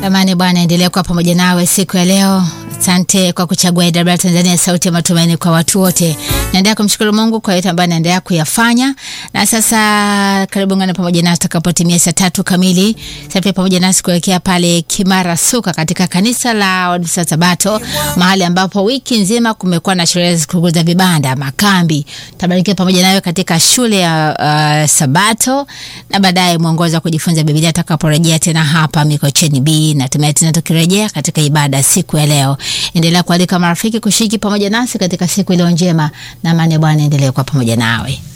Amani Bwana endelea kuwa pamoja nawe siku ya leo. Asante kwa kuchagua AWR Tanzania, sauti ya matumaini kwa watu wote. Naendelea kumshukuru Mungu kwa yote ambayo anaendelea kuyafanya, na sasa karibu ngana pamoja nasi tutakapotimia saa tatu kamili. Sasa pia pamoja nasi kuelekea pale Kimara Suka katika kanisa la Waadventista Sabato, mahali ambapo wiki nzima kumekuwa na sherehe sikukuu za vibanda, makambi. Tabarikiwa pamoja nawe katika shule ya uh, Sabato na baadaye mwongozo wa kujifunza Biblia atakaporejea tena hapa Mikocheni B na tumaye tena tukirejea katika ibada siku ya leo. Endelea kualika marafiki kushiriki pamoja nasi katika siku iliyo njema, na amani ya Bwana endelee kuwa pamoja nawe.